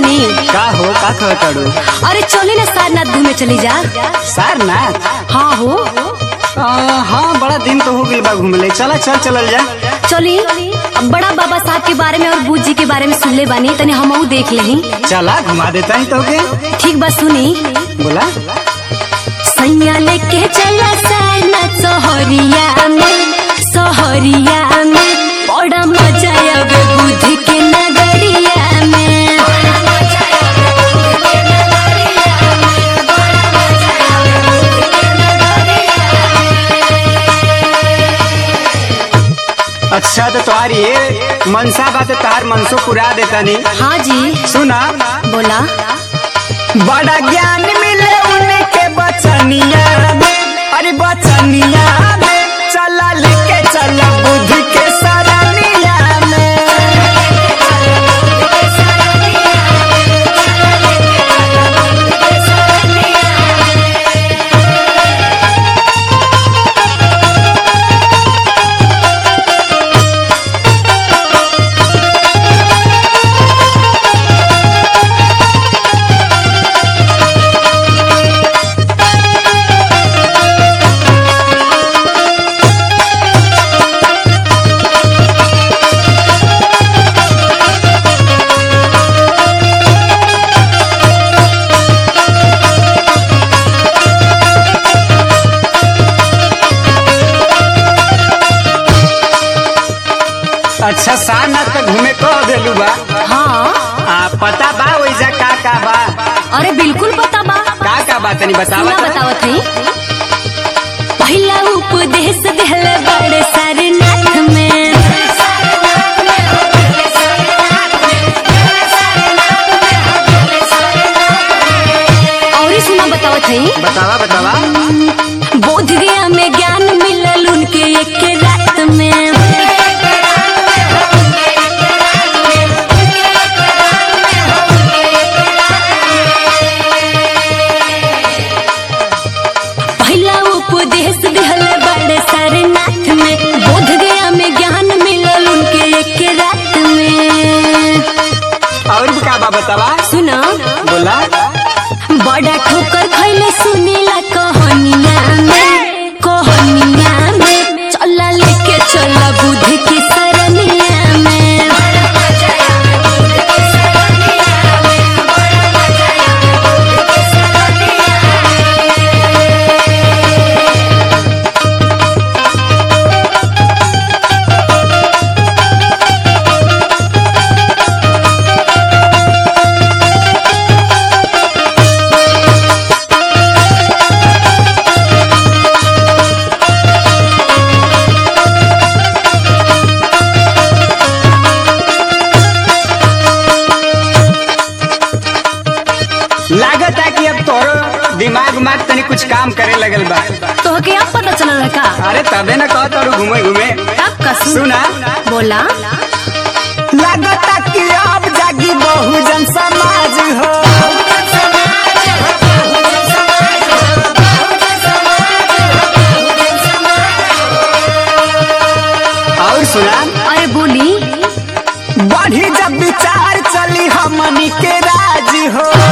सुनी का हो का कहताड़ू अरे चले ना सारनाथ घूमे चली जा सारनाथ हाँ हो आ, हाँ बड़ा दिन तो हो गइल बा घूमले चला चल चलल जा चली अब बड़ा बाबा साहब के बारे में और बूझ जी के बारे में सुनले बानी तनी हमहू देख लही चला घुमा देता ही तो के ठीक बा सुनी बोला सैया लेके चला सारनाथ सोहरिया में सोहरिया में बड़ा मजा आवे बुद्ध के नगरिया में अच्छा तो तुम्हारी ये मनसा बात तार मनसो पुरा देता नहीं हाँ जी सुना बोला बड़ा ज्ञान मिले उनके बचनिया में अरे बचनिया में चला लेके चला बुद्ध के सरनिया में अच्छा सारनाथ का घूमे कह देलू बा हाँ आ पता बा वैसा का का बा अरे बिल्कुल पता बा का का बा तनी बतावा सुना तो। बतावत हई पहला उपदेश दिहले बड़े सारनाथ में और ही सुना बतावत हई बतावा बतावा बोध गया में ज्ञान मिलल उनके एक रात में पहला उपदेश दिहल बड़े सारनाथ में बोध गया में ज्ञान मिलल उनके एक रात में और भी का बा बतावा सुना बोला बड़ा ठोकर खैले सुनीला कहनिया में कहनिया में चला लेके चला बुद्ध की सरनिया में लागत है कि अब तोरो दिमाग उमाग तनी कुछ काम करे लगल बा तो के अब पता चलल का अरे तबे ना कह तोरू घूमे घूमे तब का सुन सुना बोला लागत है कि अब जागी बहुजन समाज हो और सुना अरे बोली बढ़ी जब विचार चली हमनी के राज हो